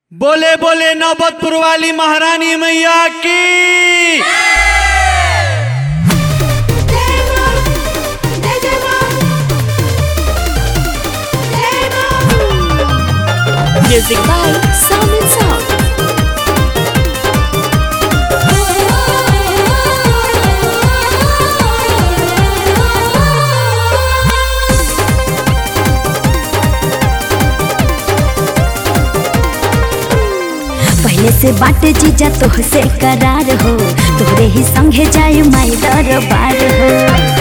बोले बोले नौबतपुर वाली महारानी मैया की Music by Sound and Sound. पहले से बाटे जीजा तोह से करार हो तोरे ही संगे जाय माई दरबार हो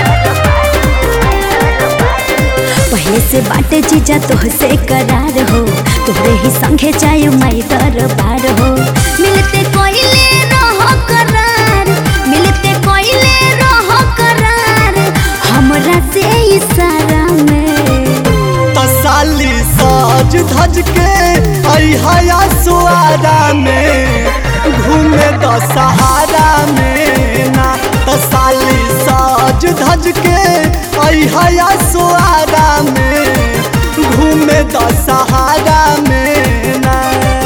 पहले से बाटे जीजा तोह से करार हो तोरे ही संगे जाय माई दरबार हो मिलते कोइले रहो करार मिलते कोइले रहो करार हमरा से इशारा में तसाली साज धज के अहा सुआरा में घूमे द सहारा में ना तसाली साज धज के अहा सुआरा में घूमे द सहारा में ना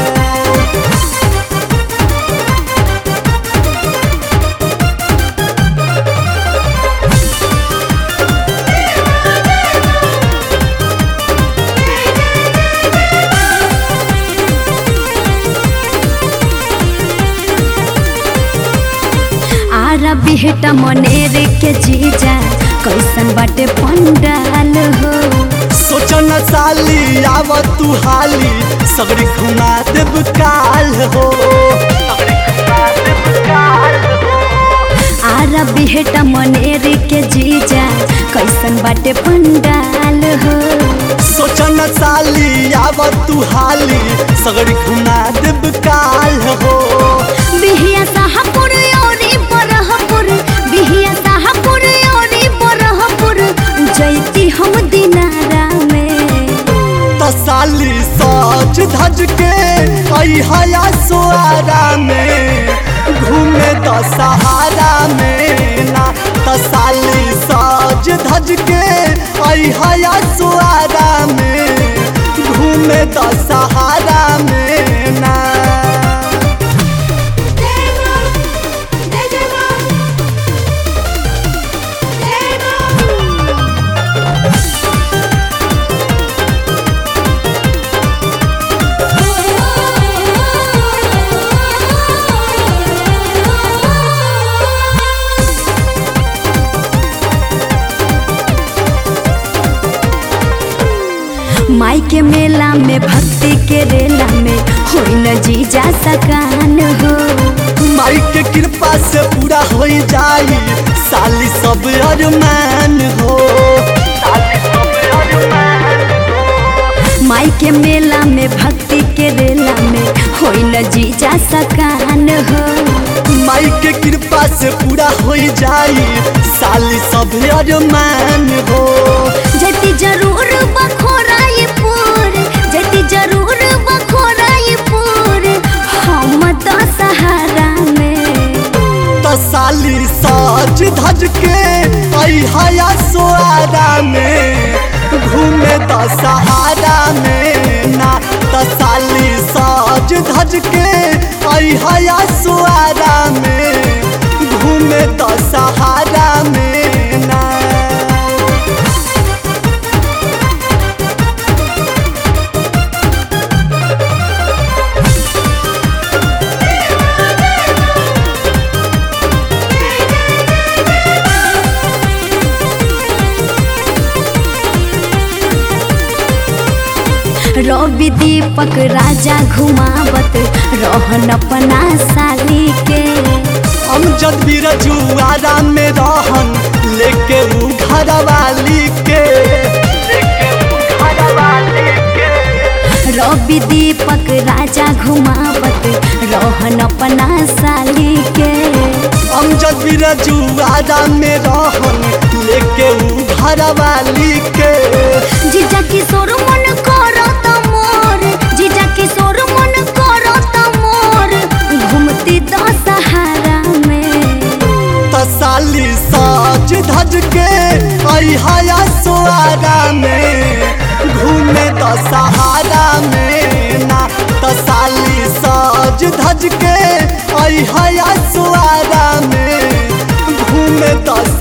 आरा बिहटा मनेर के जीजा कैसन बाटे पंडाल हो सोचन साली आव तू हाली सगरी घुमा देव काल हो सगरी घुमा देव काल हो आरा बिहटा मनेर के जीजा कैसन बाटे पंडाल हो सोचन साली आव तू हाली सगरी घुमा देव काल हो बिहिया साहपुर औरी बरहपुर बिहिया साहपुर औरी बरहपुर जैती हम दिनारा में त साली सच धज के अहा सुआरा में घूमे द सहारा में ना त साली सच धज के अहा सुआरा में घूमे द सहारा में ना माई के मेला में भक्ति के रेला में होई न जीजा सकान हो माई के कृपा से पूरा हो जाई साली सब अरमान हो साली सब अरमान माई के मेला में भक्ति के रेला में होई न जीजा सकान हो माई के कृपा से पूरा हो जाई साली सब अरमान हो जति जरूर बखोराई पूर जति जरूर बखोराई पूर हम तो सहारा में त साली सज धज के अहा सुआरा में घूमे द सहारा में ना त साली सज धज के अहा सुआरा में घूमे द सहारा में ना रवि दीपक राजा घुमावत रहन अपना साली के हम जद भी रजुआरा में रहन लेके ऊ घरवाली के लेके ऊ घरवाली के रवि दीपक राजा घुमावत रहन अपना साली के हम जद भी रजुआरा में रहन लेके ऊ घरवाली के जीजा किशोर मन करो त मोर जीजा किशोर मन करो त मोर घूमती तो सहारा में त साली सज धज के अहा सुआरा में घूमे द सहारा में ना त साली धज के आई हया सुआरा में घूमे दस